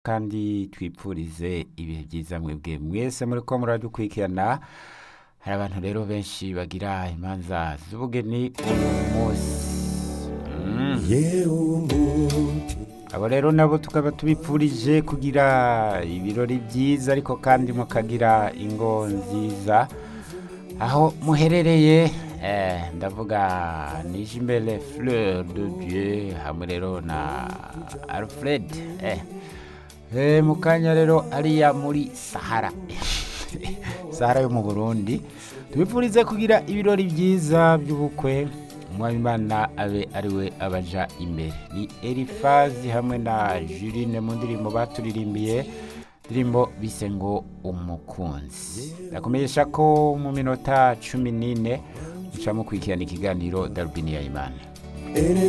kandi twipfurize ibihe byiza mwebwe mwese muri ko muradukurikirana hari abantu rero benshi bagira imanza z'ubugeni uyu munsi Mm. abo rero nabo tukaba tubipfurije kugira ibirori byiza ariko kandi mukagira ingo nziza aho muherereye eh, ndavuga nije imbere fleur de dieu hamwe rero na alfred eh. Eh, mu kanya rero ariya muri sahara sahara yo mu burundi tubipfurize kugira ibirori byiza by'ubukwe umwabimana abe ariwe abaja imbere ni elifazi hamwe na juline mu ndirimbo baturirimbiye indirimbo bise ngo umukunzi ndakumenyesha ko mu minota cumi n'ine muca mukurikirana ikiganiro darubini ya imana